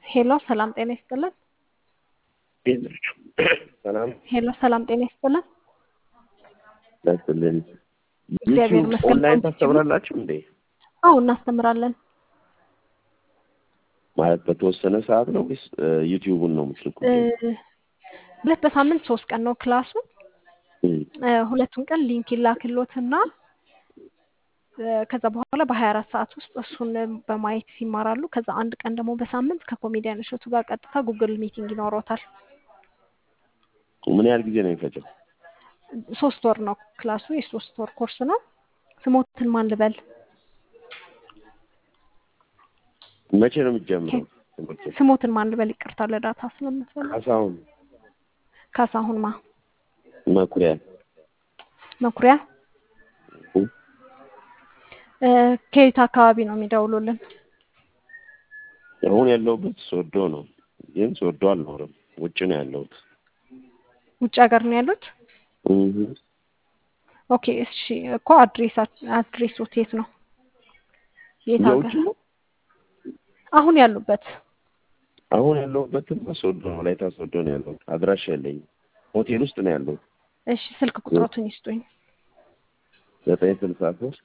ሄሎ ሰላም ጤና ይስጥልን። እንዴት ናችሁ? ሰላም ሄሎ ሰላም ጤና ይስጥልን። ናችሁልን? እግዚአብሔር ዩቲዩብ ይመስገን። ኦንላይን አንቺ ታስተምራላችሁ እንዴ? አዎ እናስተምራለን። ማለት በተወሰነ ሰዓት ነው ወይስ እ፣ ዩቲዩቡን ነው የምትልኩት? እ፣ ሁለት በሳምንት ሶስት ቀን ነው ክላሱ። እም፣ እ፣ ሁለቱን ቀን ሊንክ ይላክሎትና እ፣ ከዛ በኋላ በሀያ አራት ሰዓት ውስጥ እሱን በማየት ይማራሉ። ከዛ አንድ ቀን ደግሞ በሳምንት ከኮሜዲያን እሸቱ ጋር ቀጥታ ጉግል ሚቲንግ ይኖረውታል። ምን ያህል ጊዜ ነው የሚፈጀው? ሶስት ወር ነው ክላሱ፣ የሶስት ወር ኮርስ ነው። ስሞትን ማን ልበል? መቼ ነው የሚጀምረው ትምህርቱ? ስሞትን ማን ልበል? ይቅርታ ለዳታ ስለምትፈልግ ካሳሁን ካሳሁን ማ መኩሪያ መኩሪያ እም፣ እ፣ ከየት አካባቢ ነው የሚደውሉልን? አሁን ያለሁበት ሶዶ ነው፣ ግን ሶዶ አልኖርም፣ ውጭ ነው ያለሁት። ውጭ ሀገር ነው ያሉት? እም፣ ኦኬ እሺ እኮ አድሬስ አድሬሶት የት ነው? የት የውጭ ሀገር? ነው። አሁን ያሉበት አሁን ያለሁበትም ሶዶ ነው፣ ወላይታ ሶዶ ነው ያለሁት። አድራሻ የለኝም። ሆቴል ውስጥ ነው ያለሁት። እሺ ስልክ ቁጥሮትን ይስጡኝ። ዘጠኝ ስልሳ ሶስት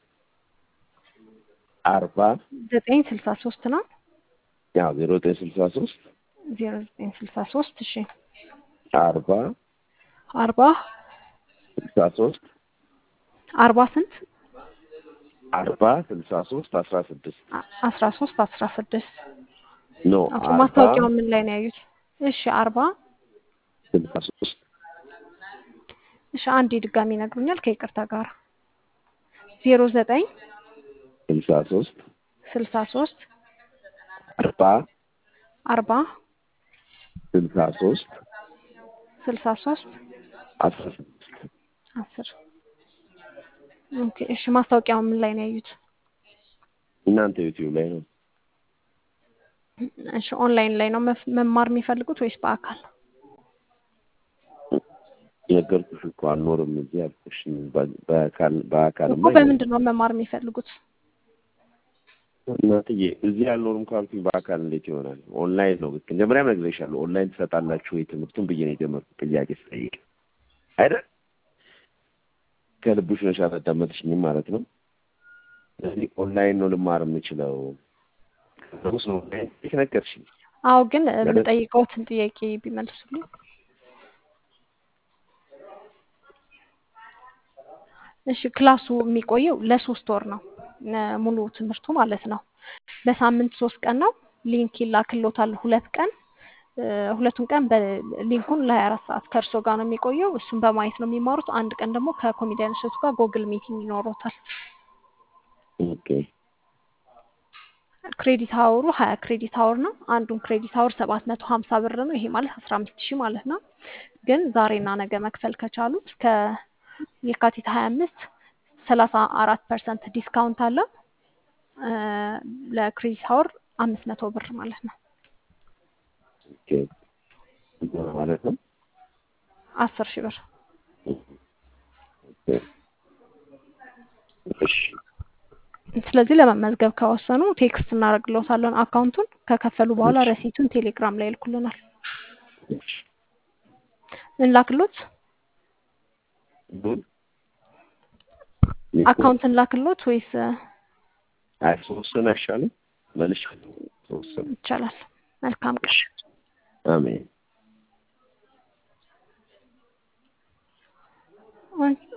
አርባ ዘጠኝ ስልሳ ሶስት ነው ያው ዜሮ ዘጠኝ ስልሳ ሶስት ዜሮ ዘጠኝ ስልሳ ሶስት እሺ አርባ አርባ ስልሳ ሶስት አርባ ስንት አርባ ስልሳ ሶስት አስራ ስድስት አ- አስራ ሶስት አስራ ስድስት ኖ ኦኬ አርባ ማስታወቂያው ምን ላይ ነው ያዩት? እሺ አርባ ስልሳ ሶስት እሺ አንዴ ድጋሚ ይነግሩኛል ከይቅርታ ጋር ዜሮ ዘጠኝ ስልሳ ሶስት ስልሳ ሶስት አርባ አርባ ስልሳ ሶስት ስልሳ ሶስት አስራ ስድስት አስር ኦኬ እሺ ማስታወቂያው ምን ላይ ነው ያዩት? እናንተ ዩቲዩብ ላይ ነው። እሺ ኦንላይን ላይ ነው መፍ- መማር የሚፈልጉት ወይስ በአካል? ነገርኩሽ እኮ አልኖርም እዚህ አልኩሽ። በ- በአካል በአካልማ እኮ በምንድን ነው መማር የሚፈልጉት? እናትዬ እዚህ አልኖርም ካልኩኝ በአካል እንዴት ይሆናል? ኦንላይን ነው። መጀመሪያም ነግሬሻለሁ። ኦንላይን ትሰጣላችሁ ወይ ትምህርቱን ብዬ ነው የጀመርኩት ጥያቄ ስጠይቅ አይደል? ከልብሽ ነሽ አላዳመጥሽኝም ማለት ነው። ስለዚህ ኦንላይን ነው ልማር የምችለው ስ ነው ነገርሽኝ። አዎ ግን እ፣ ማለት የምጠይቀውትን ጥያቄ ቢመልሱልኝ። እሺ ክላሱ የሚቆየው ለሶስት ወር ነው እ፣ ሙሉ ትምህርቱ ማለት ነው። በሳምንት ሶስት ቀን ነው። ሊንክ ይላክሎታል ሁለት ቀን እ፣ ሁለቱን ቀን በሊንኩን ለሀያ አራት ሰዓት ከእርሶ ጋር ነው የሚቆየው። እሱን በማየት ነው የሚማሩት። አንድ ቀን ደግሞ ከኮሜዲያን እሸቱ ጋር ጎግል ሚቲንግ ይኖሮታል። ኦኬ ክሬዲት አወሩ ሀያ ክሬዲት አወር ነው። አንዱን ክሬዲት አወር ሰባት መቶ ሀምሳ ብር ነው። ይሄ ማለት አስራ አምስት ሺህ ማለት ነው። ግን ዛሬና ነገ መክፈል ከቻሉ እስከ የካቲት ሀያ አምስት ሰላሳ አራት ፐርሰንት ዲስካውንት አለ። እ፣ ለክሬዲት አወር አምስት መቶ ብር ማለት ነው። ኦኬ ማለት ነው። አስር ሺህ ብር ኦኬ እሺ ስለዚህ ለመመዝገብ ከወሰኑ ቴክስት እናደርግልዎታለን አካውንቱን። ከከፈሉ በኋላ እሺ ረሲቱን ቴሌግራም ላይ ይልኩልናል። እሺ እንላክሎት ምን እኮ አካውንት እንላክሎት ወይስ እ፣ አይ ሶስትን አይሻልም? መልሽ ሶስትን ይቻላል? መልካም ቀን። እሺ አሜን ኦይ